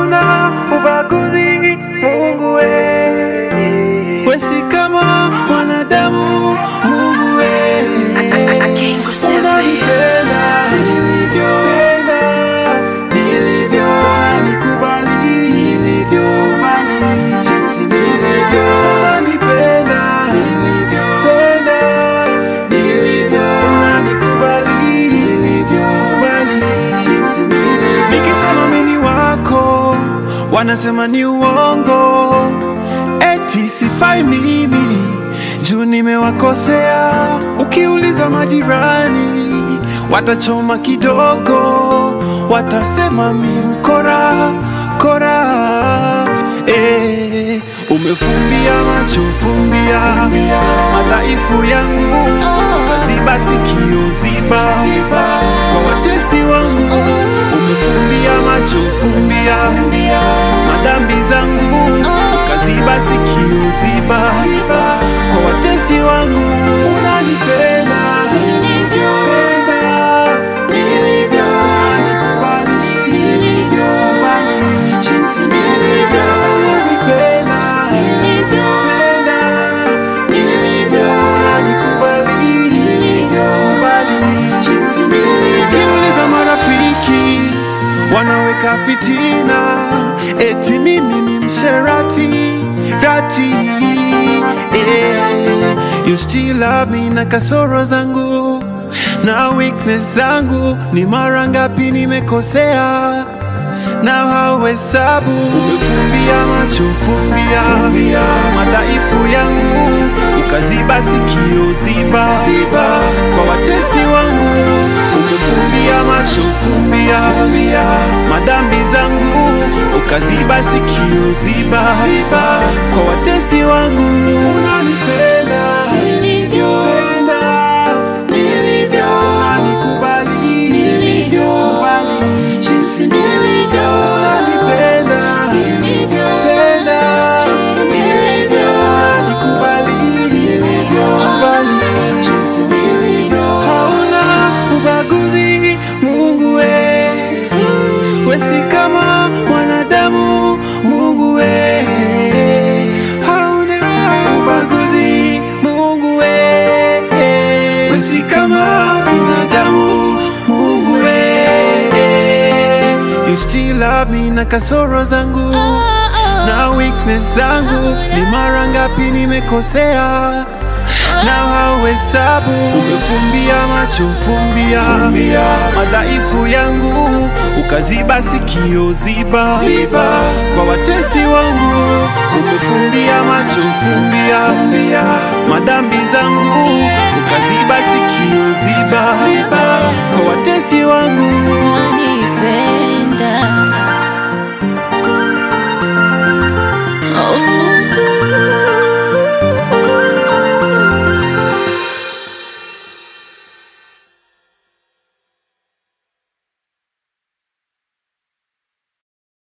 hauna ubaguzi Mungu we. Wesi kama mwanadamu Mungu we Unanipenda nilivyopenda nilivyo nikubali nilivyo mali jinsi nilivyo Unanipenda nilivyopenda nilivyo nikubali nilivyo mali jinsi nilivyo Nikisema mimi ni wako wanasema ni uongo eti sifai mimi juu nimewakosea. Ukiuliza majirani watachoma kidogo, watasema mi mkora kora. Eh, umefumbia macho, fumbia madhaifu yangu, ukaziba sikio, ziba kwa watesi wangu. Umefumbia macho, fumbia madhambi zangu, ukaziba sikio, ziba kwa watesi wangu. Unanipenda nilivyopenda, nilivyo, unanikubali nilivyo, bali jinsi nilivyo. Unanipenda nilivyopenda, nilivyo, unanikubali nilivyo, bali jinsi nilivyo. Ukiuliza marafiki wanaweka fitina eti mimi ni msherati rati eh, you still love me na kasoro zangu na weakness zangu ni mara ngapi nimekosea na hauhesabu umefumbia macho fumbia madhaifu yangu ukaziba sikio ziba, ziba kwa watesi wangu umefumbia macho fumbia madhambi zangu ukaziba sikio ziba, ziba kwa watesi wangu unanipenda nilivyopenda nilivyo unanikubali nilivyokubali jinsi nilivyo unanipenda nilivyopenda nilivyo unanikubali nilivyokubali jinsi nilivyo hauna ubaguzi Mungu we wesi kama mwanadamu Mungu we hauna ubaguzi Mungu we wesi kama binadamu Mungu we you still love me na kasoro zangu na weakness zangu ni mara ngapi nimekosea na hauhesabu umefumbia macho fumbia, madhaifu yangu ukaziba sikio ziba, ziba kwa watesi wangu umefumbia macho fumbia, madhambi zangu ukaziba sikio ziba, ziba kwa watesi wangu